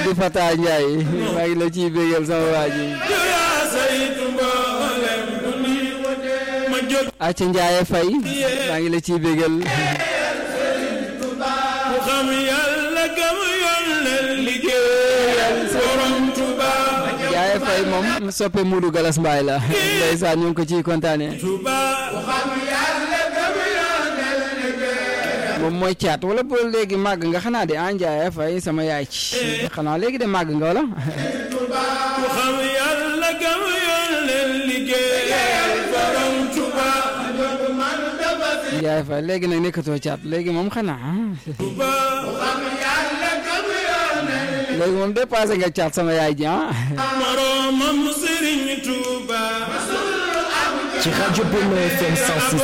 Abdou Fatah Ndiaye maa ngi la ciy bégal sama waa ji yaa saytu mboolem duni ma jóg Aca Ndiaye Faye maa ngi la ciy bégal ku xam yàlla gëm yoon leen liggéeyal borom Tuuba Ndiaye Faye moom soppe Modou Galas Mbaye la ndeysaan ñu ngi ko ciy kontaane Tuuba moom mooy caat wala boo léegi màgg nga xanaa de ah Ndiaye Faye sama yaay ci xanaa léegi de màgg nga wala ku xam yàlla gëm yoon leen liggéeyal borom Tuuba Ndiaye Faye léegi nag nekkatoo caat léegi moom xanaa Tuuba léegi moom dépassé nga caat sama yaay ji ah moroomam Sëriñ Tuuba ci rajo Benno FM 106